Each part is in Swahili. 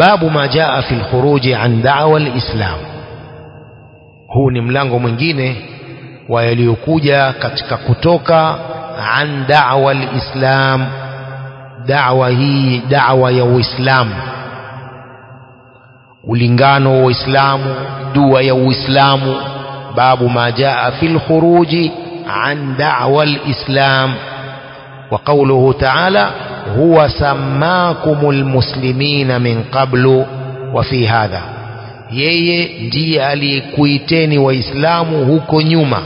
babu ma jaa fi lkhuruji an dawa lislam huu ni mlango mwingine wa yaliyokuja katika kutoka an dawa lislam dawa hii dawa ya uislamu ulingano wa uislamu dua ya uislamu babu ma jaa fi lkhuruji an dawa lislam وقوله تعالى هو سماكم المسلمين من قبل وفي هذا yeye ndiye aliyekuiteni waislamu huko nyuma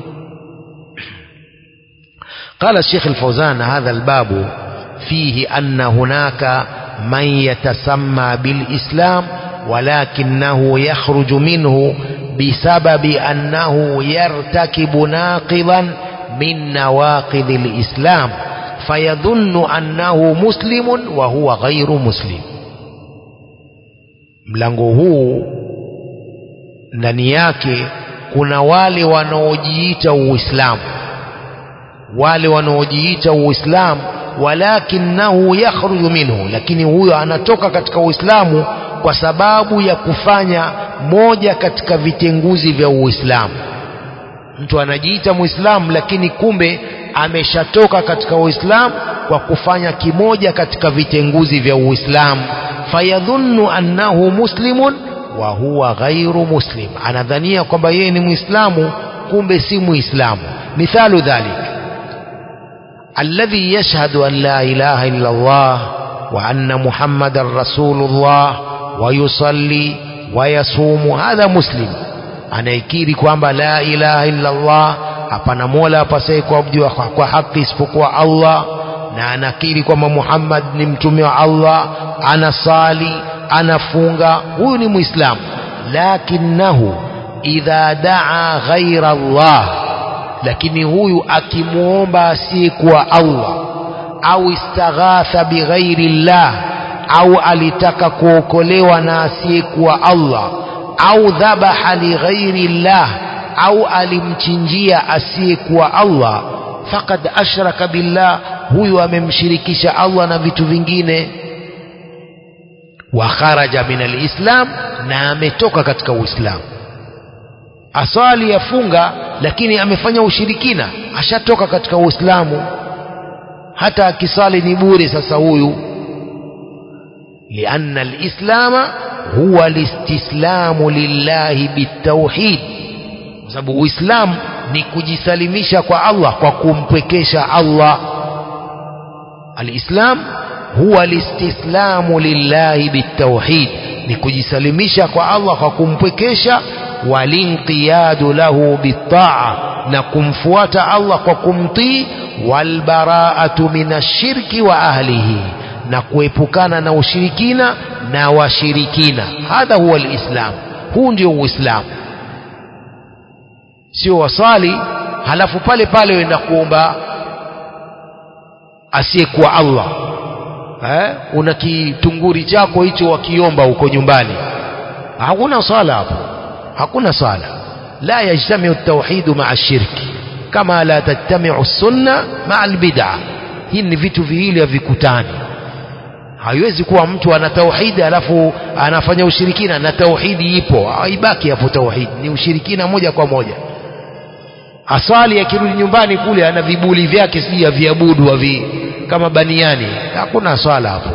قال الشيخ الفوزان هذا الباب فيه أن هناك من يتسمى بالإسلام ولكنه يخرج منه بسبب أنه يرتكب ناقضا من نواقض الإسلام فيظن أنه مسلم وهو غير مسلم mlango huu ndani yake kuna wale wanaojiita uislamu wale wanaojiita uislamu walakinahu yakhruju minhu lakini huyo anatoka katika uislamu kwa sababu ya kufanya moja katika vitenguzi vya uislamu mtu anajiita muislamu lakini kumbe ameshatoka katika uislamu kwa kufanya kimoja katika vitenguzi vya uislamu fayadhunnu annahu muslimun wa huwa ghairu muslim anadhania kwamba yeye ni muislamu kumbe si muislamu mithalu dhalik alladhi yashhadu an la ilaha illa Allah wa anna muhammadan rasulullah wa yusalli wa yasumu hadha muslim anayekiri kwamba la ilaha illa Allah hapana mola apasaye kuabudiwa kwa, kwa haki isipokuwa Allah na anakiri kwamba Muhammad ni mtume wa Allah anasali anafunga huyu ni muislamu lakinahu idha daa ghaira Allah lakini huyu akimwomba asiyekuwa Allah au istaghatha bighairi llah au alitaka kuokolewa na asiyekuwa Allah au dhabaha lighairi llah au alimchinjia asiyekuwa Allah faqad ashraka billah huyu amemshirikisha Allah na vitu vingine wa kharaja min alislam na ametoka katika uislamu asali yafunga lakini amefanya ushirikina ashatoka katika uislamu hata akisali ni bure sasa huyu lianna alislama huwa listislamu lillahi bitauhid kwa sababu uislamu ni kujisalimisha kwa Allah kwa kumpwekesha Allah alislam huwa listislamu lillahi bitauhid ni kujisalimisha kwa Allah kwa kumpwekesha walinqiyadu lahu bitaa na kumfuata Allah kwa kumtii walbaraatu minashirki wa ahlihi na kuepukana na ushirikina na washirikina hadha huwa alislam huu ndio uislamu sio wasali halafu pale pale wenda kuomba asiyekuwa Allah eh? una kitunguri chako hicho wakiomba huko nyumbani hakuna swala hapo hakuna swala la yajtamiu tauhidu maa shirki kama la tajtamiu sunna maa albid'a hii ni vitu viwili havikutani haiwezi kuwa mtu ana tauhidi alafu anafanya ushirikina na tauhidi ipo haibaki hapo tauhidi ni ushirikina moja kwa moja asali akirudi nyumbani kule ana vibuli vyake sijui aviabudu avi kama baniani hakuna swala hapo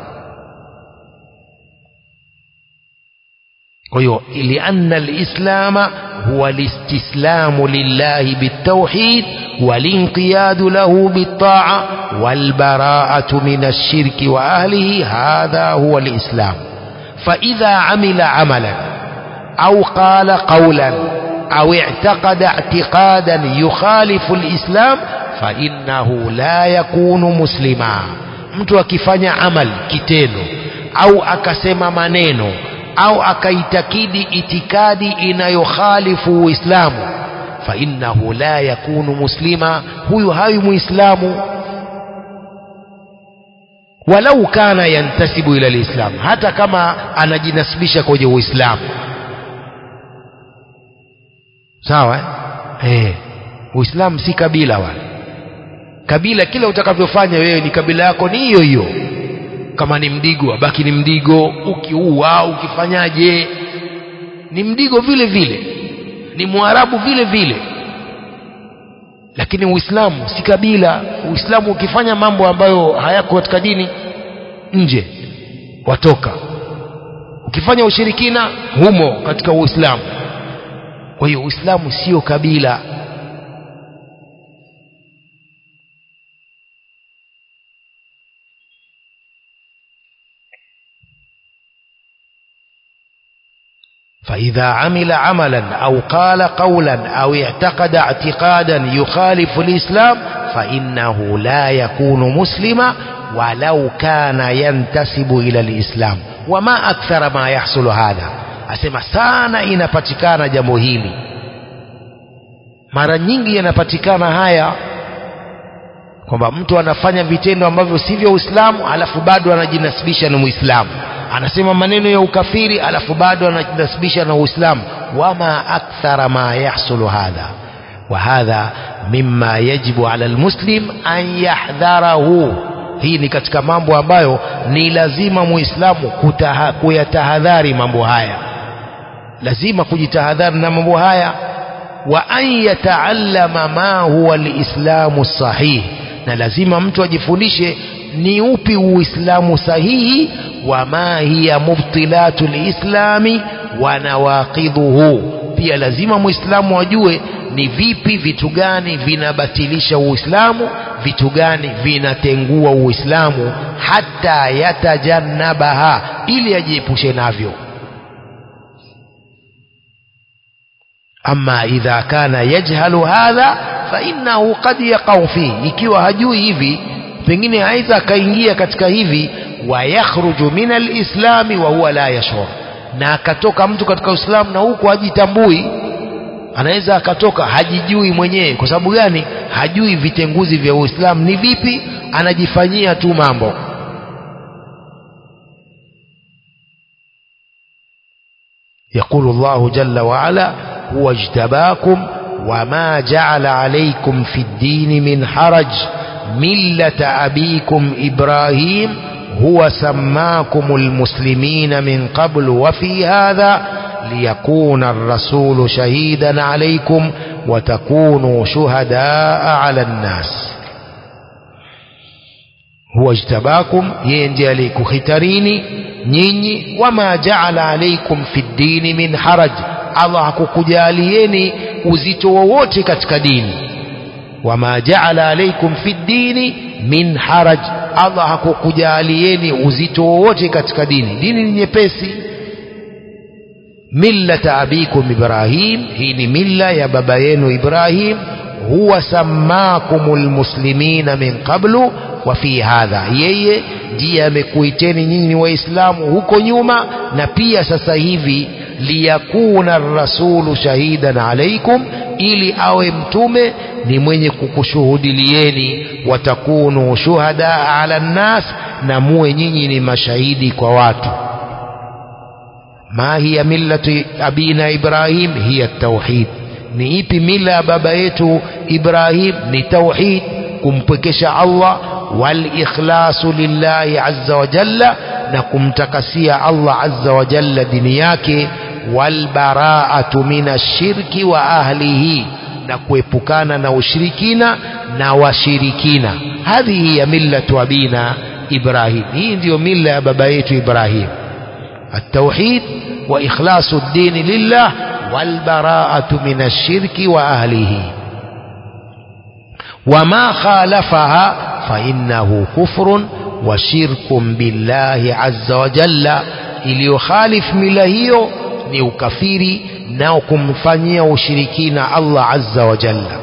kwa hiyo lianna alislama huwa listislamu lillahi bitauhid والانقياد له بالطاعة والبراءة من الشرك وأهله هذا هو الإسلام فإذا عمل عملا أو قال قولا أو اعتقد اعتقادا يخالف الإسلام فإنه لا يكون مسلما mtu akifanya amal kitendo au akasema maneno au akaitakidi itikadi inayokhalifu uislamu fainnahu la yakunu muslima huyu hawi muislamu walau kana yantasibu ila lislam hata kama anajinasibisha kwenye uislamu sawa eh uislamu si kabila wala kabila kila utakavyofanya wewe ni kabila yako ni hiyo hiyo kama ni mdigo abaki ni mdigo ukiua ukifanyaje ni mdigo vile vile ni mwarabu vile vile lakini uislamu si kabila uislamu ukifanya mambo ambayo hayako katika dini nje watoka ukifanya ushirikina humo katika uislamu kwa hiyo uislamu sio kabila فإذا عمل عملا أو قال قولا أو اعتقد اعتقادا يخالف الإسلام فإنه لا يكون مسلما ولو كان ينتسب إلى الإسلام وما أكثر ما يحصل هذا أسمى sana inapatikana jambo hili mara nyingi yanapatikana haya kwamba mtu anafanya vitendo ambavyo sivyo Uislamu alafu bado anajinasibisha na Muislamu anasema maneno ya ukafiri alafu bado anajinasibisha na Uislamu wama akthara ma yahsulu hadha wa hadha mimma yajibu ala almuslim an yahdharahu hii ni katika mambo ambayo ni lazima muislamu kuyatahadhari mambo haya lazima kujitahadhari na mambo haya wa an yataallama ma huwa alislamu sahih na lazima mtu ajifundishe ni upi uislamu sahihi wa ma hiya mubtilatu lislami wa nawaqidhuhu pia lazima muislamu ajue ni vipi vitu gani vinabatilisha uislamu vitu gani vinatengua uislamu hata yatajannabaha ili ajiepushe navyo ama idha kana yajhalu hadha fainnahu qad yaqau fihi ikiwa hajui hivi pengine aidha akaingia katika hivi wayakhruju min alislami wa huwa la yashur na akatoka mtu katika uislamu na huku hajitambui anaweza akatoka hajijui mwenyewe kwa sababu gani hajui vitenguzi vya uislamu ni vipi anajifanyia tu mambo يقول الله جل وعلا هو اجتباكم وما جعل عليكم في الدين من حرج ملة أبيكم إبراهيم هو سماكم المسلمين من قبل وفي هذا ليكون الرسول شهيدا عليكم وتكونوا شهداء على الناس هو اجتباكم ينجي عليكم ختريني nyinyi wama jaala alaikum fi ddini min haraj allah hakukujalieni uzito wowote katika dini wama jaala alaikum fi ddini min haraj allah hakukujalieni uzito wowote katika dini dini ni nyepesi millata abikum ibrahim hii ni milla ya baba yenu ibrahim huwa sammakum lmuslimina min qablu wa fi hadha yeye ndiye amekuiteni nyinyi ni waislamu huko nyuma na pia sasa hivi liyakuna rasulu shahidan alaikum ili awe mtume ni mwenye kukushuhudilieni watakunu shuhada ala nnas na muwe nyinyi ni mashahidi kwa watu ma hiya millatu abina ibrahim hiya tauhid ni ipi mila ya baba yetu ibrahim ni tauhid kumpwekesha allah walikhlasu lillahi azza wa jalla na kumtakasia allah azza wa jalla dini yake walbaraatu min ashirki wa ahlihi na kuepukana na ushirikina na washirikina hadhihi ya millatu abina ibrahim hii ndiyo mila ya baba yetu ibrahim التوحيد وإخلاص الدين لله والبراءة من الشرك وأهله وما خالفها فإنه كفر وشرك بالله عز وجل iliyokhalif mila hiyo ni ukafiri na kumfanyia ushirikina Allah azza wa jalla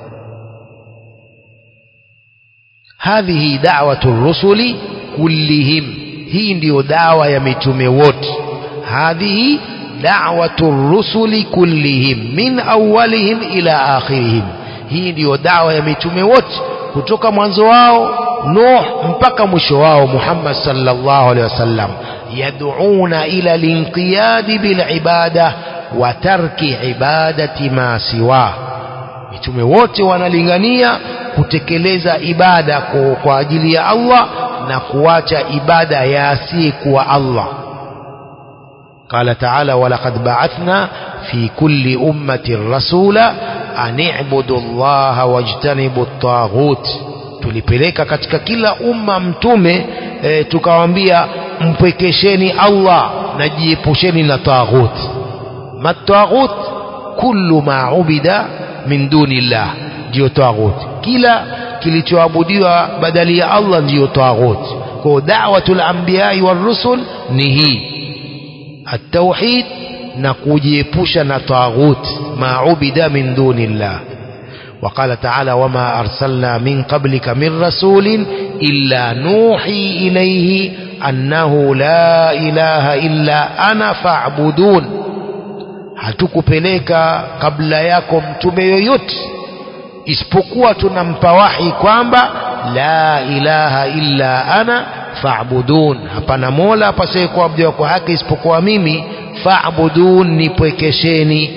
hadhihi da'watu rusuli kullihim hii ndiyo dawa ya mitume wote hadhihi da'watu rusuli kullihim min awwalihim ila akhirihim hii ndiyo dawa ya mitume wote kutoka mwanzo wao Nuh mpaka mwisho wao Muhammad sallallahu alaihi wasallam yad'una ila linqiyadi bil ibada wa tarki ibadati ma siwa mitume wote wanalingania kutekeleza ibada kwa, kwa ajili ya Allah na kuacha ibada ya asiyekuwa Allah قال تعالى ولقد بعثنا في كل أمة رسولا أن اعبدوا الله واجتنبوا الطاغوت tulipeleka katika kila umma mtume e, tukawaambia mpwekesheni Allah na jiepusheni na taghut mataghut kullu ma ubida min dunillah ndiyo taghut kila kilichoabudiwa badali ya Allah ndiyo taghut kwa da'watul anbiya'i war rusul ni hii التوحيد نكوجيبوشا نطاغوت ما عبد من دون الله وقال تعالى وما أرسلنا من قبلك من رسول إلا نوحي إليه أنه لا إله إلا أنا فاعبدون hatukupeleka kabla yako mtume yoyote isipokuwa tunampa wahi kwamba la ilaha illa ana fa'budun hapana mola apasaye kuabudiwa kwa haki isipokuwa mimi fa'budun nipwekesheni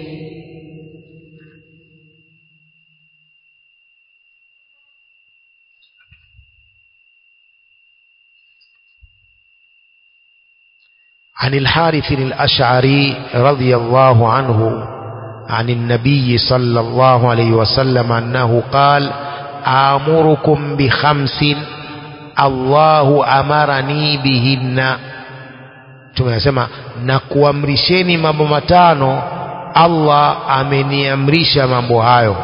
عن الحارث الأشعري رضي الله عنه عن النبي صلى الله عليه وسلم أنه قال آمركم بخمس الله أمرني بهن tumesema na kuamrisheni mambo matano Allah ameniamrisha mambo hayo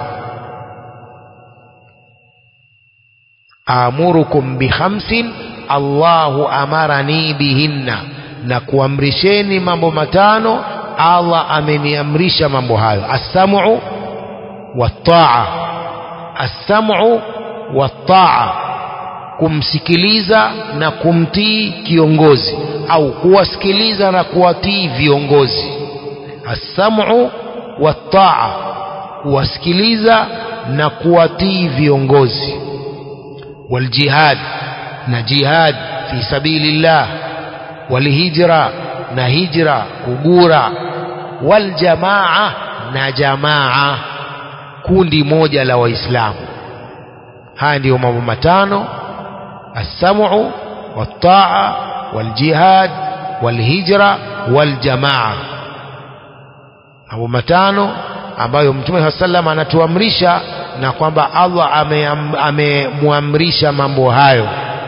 amurukum bikhamsin Allahu amarani bihinna na kuamrisheni mambo matano Allah ameniamrisha mambo hayo as-sam'u wat-ta'a as-sam'u wat-ta'a kumsikiliza na kumtii kiongozi au kuwasikiliza na kuwatii viongozi as-sam'u wat-ta'a kuwasikiliza na kuwatii viongozi waljihad na jihad fi sabilillah walhijra na hijra kugura waljamaa na jamaa kundi moja la waislamu haya ndiyo mambo matano السمع والطاعة والجهاد والهجرة والجماعة mambo matano ambayo mtume saa salam anatuamrisha na kwamba allah amemwamrisha mambo hayo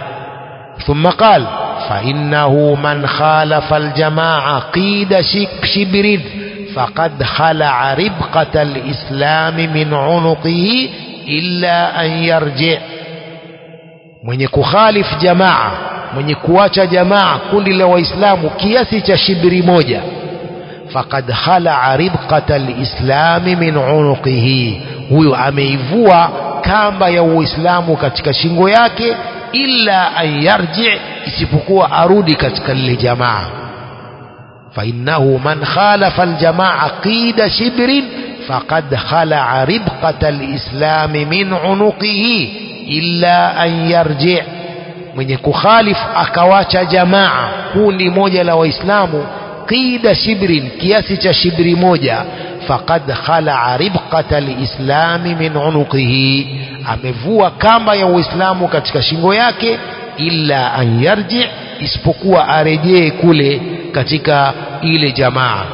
ثم قال فإنه من خالف الجماعة قيد شبر فقد خلع ربقة الإسلام من عنقه إلا أن يرجع mwenye kukhalif jamaa mwenye kuacha jamaa kundi la waislamu kiasi cha shibiri moja faqad khalaa ribqata lislami min unuqihi huyo ameivua kamba ya uislamu katika shingo yake illa an yarji isipokuwa arudi katika lile jamaa fainnahu man khalafa aljamaa qida shibrin faqad khalaa ribqata lislami min unuqihi illa an yarji mwenye kukhalif akawacha jamaa kundi moja la waislamu qida shibrin kiasi cha shibri moja faqad khalaa ribqata lislami min unuqihi amevua kamba ya uislamu katika shingo yake illa an yarji isipokuwa arejee kule katika ile jamaa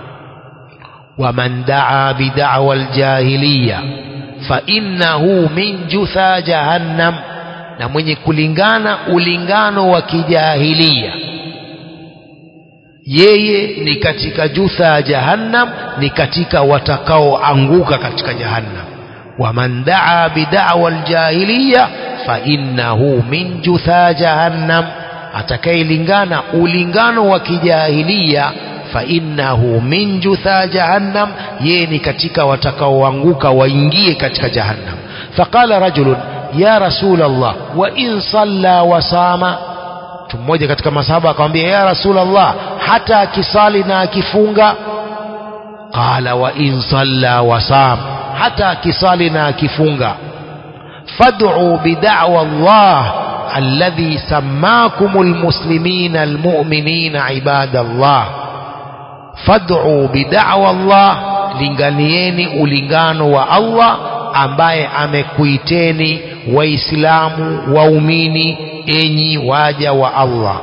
waman daa bidawa aljahiliya fainnahu min jutha jahannam na mwenye kulingana ulingano wa kijahilia yeye ni katika jutha jahannam ni katika watakaoanguka katika jahannam waman daa bidawa aljahiliya fainnahu min jutha jahannam atakayelingana ulingano wa kijahilia fainnahu min jutha jahannam yeye ni katika watakaoanguka waingie katika jahannam faqala rajulun ya rasul allah wa in salla wa sama mtu mmoja katika masahaba akamwambia ya rasul allah hata akisali na akifunga qala wa in salla wa sam hata akisali na akifunga fad'u bid'wa allah alladhi sammakum almuslimin almu'minin ibadallah fad'u bid'wa Allah linganieni ulingano wa Allah ambaye amekuiteni waislamu waumini enyi waja wa Allah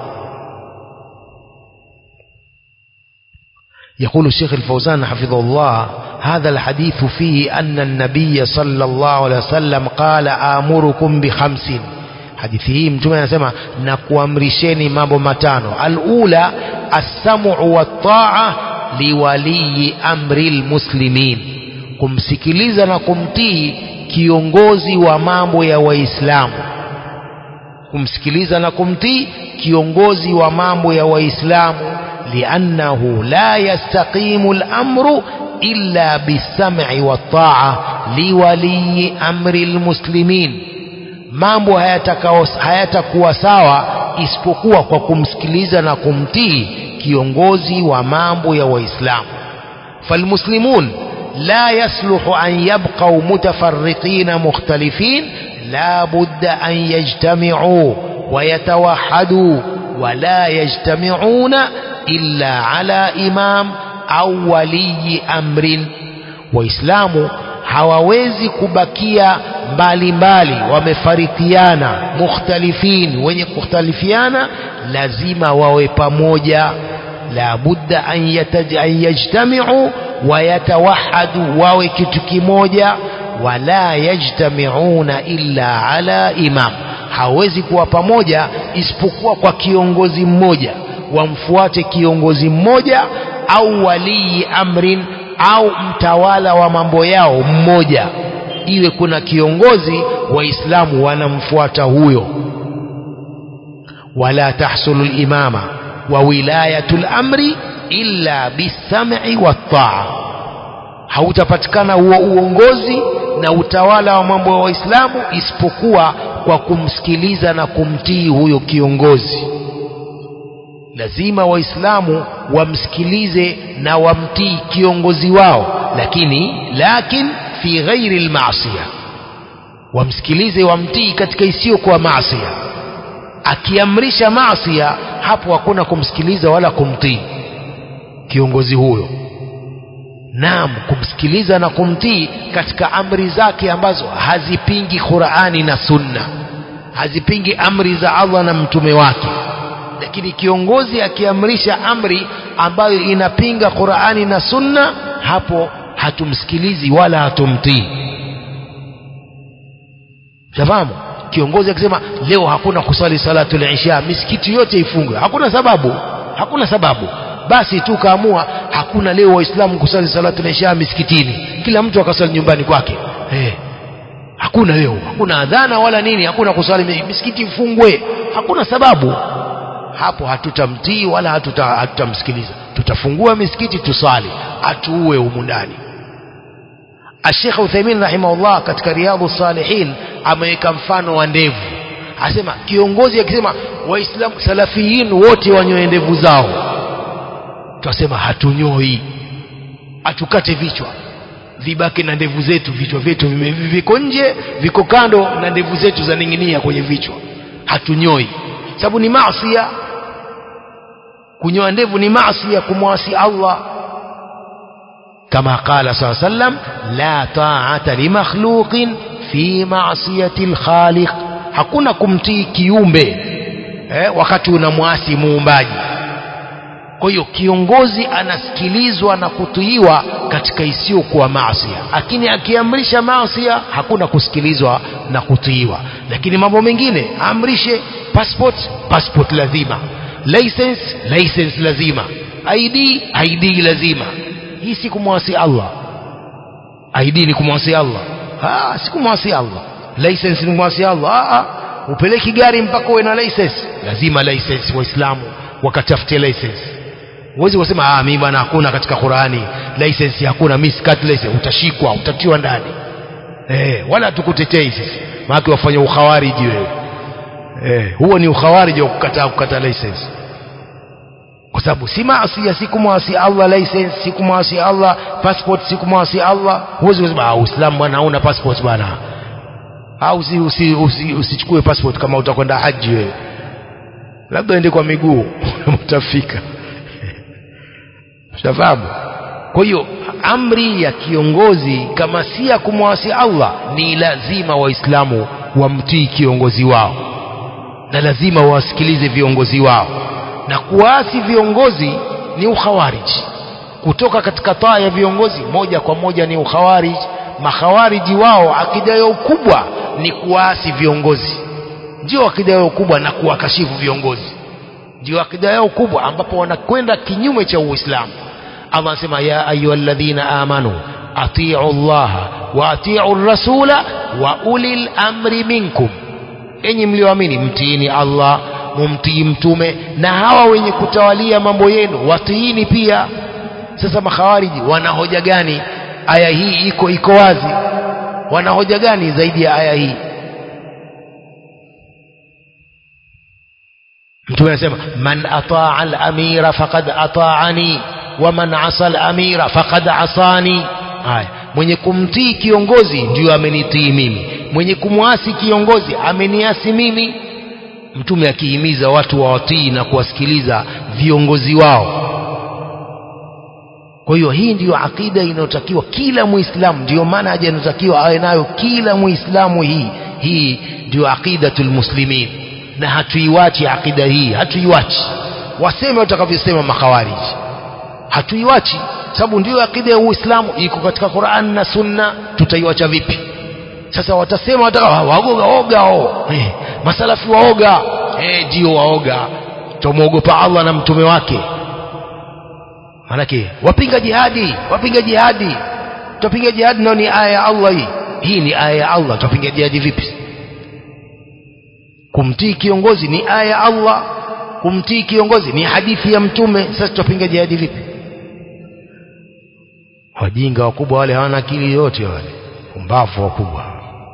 يقول الشيخ الفوزان حفظه الله هذا الحديث فيه أن النبي صلى الله عليه وسلم قال آمركم بخمس hadithi hii mtume anasema na kuamrisheni mambo matano alula assamu wattaa liwaliyi amri lmuslimin kumsikiliza na kumtii kiongozi wa mambo ya waislamu kumsikiliza na kumtii kiongozi wa mambo ya waislamu liannahu la yastaqimu lamru illa bisam'i wattaa liwaliyi amri lmuslimin mambo hayatakuwa sawa isipokuwa kwa kumsikiliza na kumtii kiongozi wa mambo ya waislamu falmuslimun la yasluhu an yabqau mutafarriqina mukhtalifin la budda an yajtami'u ويتوحدوا ولا يجتمعون إلا على إمام أو ولي أمر وإسلام hawawezi kubakia mbali mbali wamefarikiana mukhtalifin wenye kukhtalifiana lazima wawe pamoja la budda an yajtamiu wayatawahadu wawe kitu kimoja wala yajtamiuna illa ala imam hawezi kuwa pamoja isipokuwa kwa kiongozi mmoja wamfuate kiongozi mmoja au walii amrin au mtawala wa mambo yao mmoja iwe kuna kiongozi waislamu wanamfuata huyo wala tahsulu limama wa wilayatu lamri illa bisam'i wattaa hautapatikana huo uongozi na utawala wa mambo ya waislamu isipokuwa kwa kumsikiliza na kumtii huyo kiongozi lazima waislamu wamsikilize na wamtii kiongozi wao lakini lakin fi ghairi lmasia wamsikilize wamtii katika isiyokuwa masia akiamrisha masia hapo hakuna kumsikiliza wala kumtii kiongozi huyo naam kumsikiliza na kumtii katika amri zake ambazo hazipingi Qur'ani na Sunna hazipingi amri za Allah na mtume wake lakini kiongozi akiamrisha amri ambayo inapinga Qur'ani na Sunna hapo hatumsikilizi wala hatumtii tafahamu kiongozi akisema leo hakuna kusali salatu al-isha misikiti yote ifungwe hakuna sababu hakuna sababu basi tu kaamua hakuna leo waislamu kusali salatu al-isha misikitini kila mtu akasali nyumbani kwake hey. hakuna leo hakuna adhana wala nini hakuna kusali misikiti ifungwe hakuna sababu hapo hatutamtii wala hatuta, hatutamsikiliza tutafungua misikiti tusali atuue humu ndani Sheikh Uthaymeen rahimahullah katika Riyadhus Salihin ameweka mfano wa ndevu asema kiongozi akisema waislamu salafiyin wote wanyoe ndevu zao twasema hatunyoi hatukate vichwa vibaki na ndevu zetu vichwa vyetu viko nje viko kando na ndevu zetu zaning'inia kwenye vichwa hatunyoi sababu ni maasia kunyoa ndevu ni maasia kumwasi Allah كما قال صلى الله عليه وسلم لا طاعة لمخلوق في معصية الخالق hakuna kumtii kiumbe eh, wakati unamwasi muumbaji kwa hiyo kiongozi anasikilizwa na kutiiwa katika isiyokuwa maasia lakini akiamrisha maasia hakuna kusikilizwa na kutiiwa lakini mambo mengine amrishe passport passport lazima license license lazima id id lazima hii si kumwasi Allah ID ni kumwasi Allah ah si kumwasi Allah license ni kumwasi Allah ah upeleki gari mpaka uwe na license lazima license waislamu wakatafutie license huwezi kusema ah mimi bwana hakuna katika Qurani license hakuna mimi sikati license utashikwa utatiwa ndani eh wala tukutetei sisi maana wafanya ukhawariji wewe eh huo ni ukhawariji wa kukataa kukata license kwa sababu si maasi si kumwasi Allah license si kumwasi Allah passport si kumwasi Allah huwezi kusema ah Uislamu bwana hauna passport bwana au usi, usi, usi, usichukue passport kama utakwenda haji wewe labda ende kwa miguu utafika Ushafahamu? Kwa hiyo amri ya kiongozi kama si ya kumwasi Allah ni lazima Waislamu wamtii kiongozi wao na lazima wasikilize viongozi wao na kuwaasi viongozi ni ukhawariji kutoka katika taa ya viongozi moja kwa moja ni ukhawariji makhawariji wao akida yao kubwa ni kuwaasi viongozi ndio akida yao kubwa na kuwakashifu viongozi ndio akida yao kubwa ambapo wanakwenda kinyume cha uislamu allah anasema ya ayuhalladhina amanu atiu llaha wa atiu rasula wa ulil amri minkum enyi mlioamini mtiini allah mumtii mtume na hawa wenye kutawalia mambo yenu watiini pia sasa makhawariji wana hoja gani aya hii iko iko wazi wana hoja gani zaidi ya aya hii mtume anasema man ataa al-amira faqad ataani wa man asa al-amira faqad asani haya mwenye kumtii kiongozi ndio amenitii mimi mwenye kumwasi kiongozi ameniasi mimi mtume akihimiza watu wawatii na kuwasikiliza viongozi wao kwa hiyo hii ndiyo akida inayotakiwa kila muislamu ndiyo maana haja inatakiwa awe nayo kila muislamu hii hii ndiyo aqidatul muslimin na hatuiwachi akida hii hatuiwachi waseme watakavyosema makhawariji hatuiwachi sababu ndiyo akida ya uislamu iko katika Qur'an na sunna tutaiwacha vipi sasa watasema wataka waoga oga o eh, masalafi waoga eh ndio waoga tumwogopa Allah na mtume wake manake wapinga jihadi wapinga jihadi tupinga jihadi nao ni aya ya Allah hii hii ni aya ya Allah tupinga jihadi vipi kumtii kiongozi ni aya ya Allah kumtii kiongozi ni hadithi ya mtume sasa tupinga jihadi vipi wajinga wakubwa wale hawana akili yote wale pumbavu wakubwa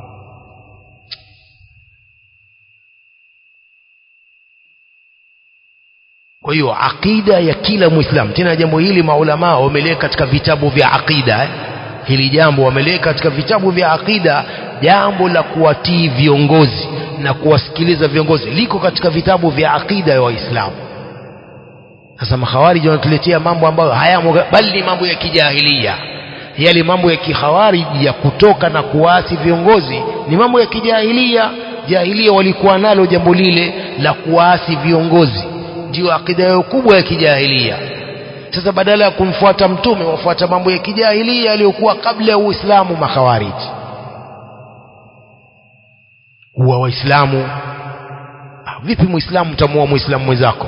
kwa hiyo akida ya kila muislamu tena jambo hili maulamaa wameliweka katika vitabu vya akida eh? hili jambo wameliweka katika vitabu vya akida jambo la kuwatii viongozi na kuwasikiliza viongozi liko katika vitabu vya akida ya waislamu sasa makhawariji wanatuletea mambo ambayo hayamo bali ni mambo ya kijahilia yale mambo ya kikhawariji ya kutoka na kuwaasi viongozi ni mambo ya kijahilia jahilia walikuwa nalo jambo lile la kuwaasi viongozi ndio akida yao kubwa ya kijahilia sasa badala ya kumfuata mtume wafuata mambo ya kijahilia yaliyokuwa kabla ya uislamu makhawariji huwa waislamu vipi muislamu utamuua muislamu mwenzako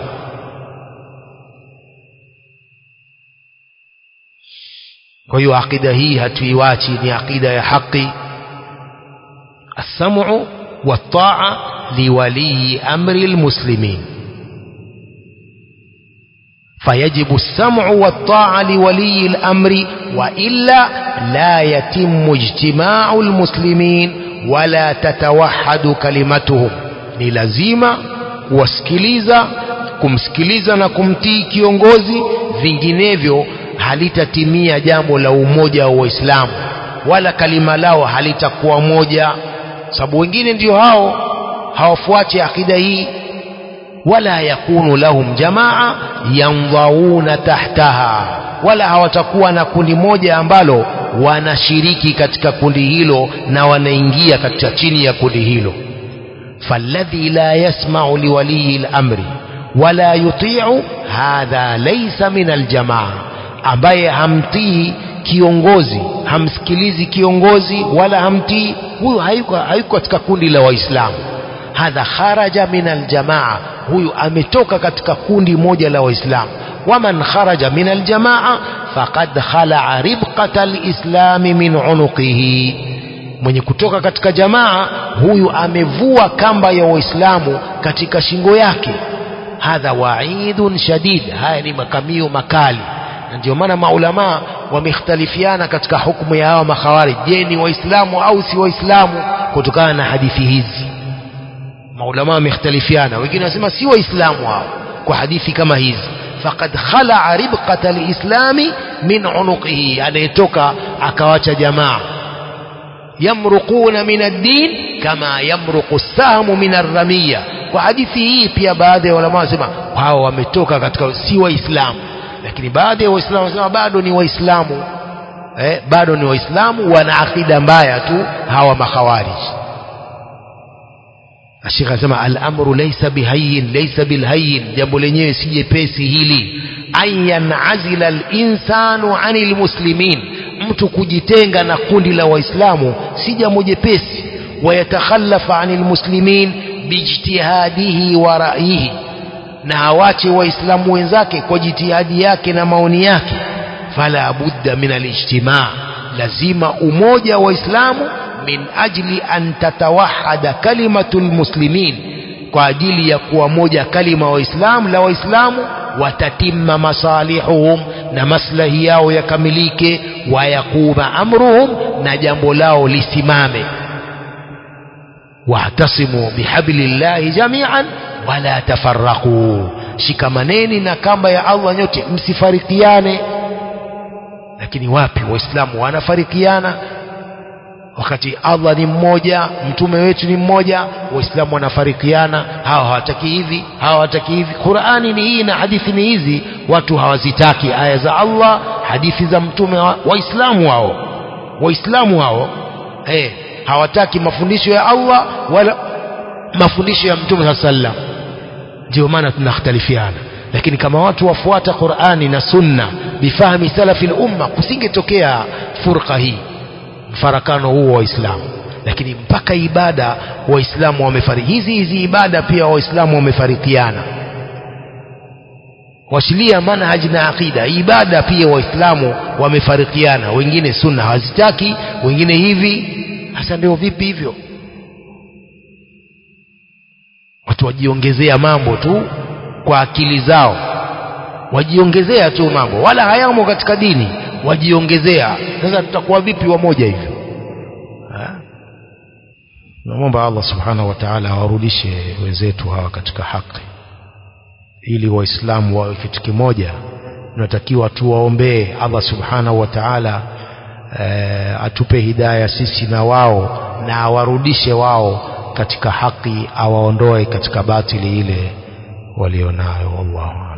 kwa hiyo akida hii hatuiwachi ni akida ya haki السمع والطاعة لولي أمر المسلمين فيجب السمع والطاعة لولي الأمر وإلا لا يتم اجتماع المسلمين ولا تتوحد كلمتهم ni lazima kuwasikiliza kumsikiliza na kumtii kiongozi vinginevyo halitatimia jambo la umoja wa waislamu wala kalima lao halitakuwa moja sababu wengine ndio hao hawafuati akida hii wala yakunu lahum jamaa yandhauna tahtaha wala hawatakuwa na kundi moja ambalo wanashiriki katika kundi hilo na wanaingia katika chini ya kundi hilo falladhi la yasma'u liwaliyi al-amri wala yuti'u hadha laysa min aljamaa ambaye hamtii kiongozi hamsikilizi kiongozi wala hamtii huyu hayuko hayuko katika kundi la waislamu hadha kharaja min aljamaa huyu ametoka katika kundi moja la waislamu waman kharaja min aljamaa faqad khalaa ribqata alislami min unuqihi mwenye kutoka katika jamaa huyu amevua kamba ya waislamu katika shingo yake hadha waidun shadid haya ni makamio makali na ndio maana maulamaa wamekhtalifiana katika hukumu ya hawa makhawarij je ni waislamu au si waislamu kutokana na hadithi hizi maulama wamekhtalifiana wengine wanasema si waislamu hao kwa hadithi kama hizi faqad khalaa ribqata alislami min unuqihi anayetoka akawacha jamaa yamruquna min ad-din kama yamruqu sahmu min ar-ramiya kwa hadithi hii pia baadhi ya ulama wanasema hao wametoka katika si waislamu lakini baadhi ya waislamu wanasema bado ni waislamu eh, bado ni waislamu wana akida mbaya tu hawa makhawarij Sheikh anasema al-amru laysa bihayyin laysa bilhayyin jambo lenyewe si jepesi hili an yanazila al-insanu anil muslimin mtu kujitenga na kundi la waislamu si jambo jepesi wayatakhallafa anil muslimin bijtihadihi wa ra'yihi na awache waislamu wenzake kwa jitihadi yake na maoni yake fala budda min alijtimaa lazima umoja wa waislamu min ajli an tatawahada kalimatu lmuslimin kwa ajili ya kuwa moja kalima waislamu la waislamu watatimma masalihuhum na maslahi yao yakamilike wayaquma amruhum na jambo lao lisimame wahtasimu bihablillahi jamian wala tafarraqu shikamaneni na kamba ya Allah nyote msifarikiane lakini wapi waislamu wanafarikiana wakati Allah ni mmoja mtume wetu ni mmoja waislamu wanafarikiana hawa hawataki hivi hawa hawataki hivi Qur'ani ni hii na hadithi ni hizi watu hawazitaki aya za Allah hadithi za mtume waislamu hao waislamu hao eh hawataki mafundisho ya Allah wala mafundisho ya mtume sallam ndio maana tunakhtalifiana lakini kama watu wafuata Qur'ani na Sunna bifahmi salafi umma kusingetokea furqa hii mfarakano huu wa Waislamu lakini mpaka ibada waislamu wamefariki hizi hizi ibada pia waislamu wamefarikiana washilia manhaji na aqida ibada pia waislamu wamefarikiana wengine sunna hawazitaki wengine hivi hasa ndio vipi hivyo watu wajiongezea mambo tu kwa akili zao wajiongezea tu mambo wala hayamo katika dini wajiongezea sasa tutakuwa vipi wamoja hivyo namwomba Allah subhanahu wa ta'ala awarudishe wenzetu hawa katika haki ili waislamu wawe kitu kimoja tunatakiwa tuwaombee Allah subhanahu wa ta'ala e, atupe hidaya sisi na wao na awarudishe wao katika haki awaondoe katika batili ile walionayo wallahu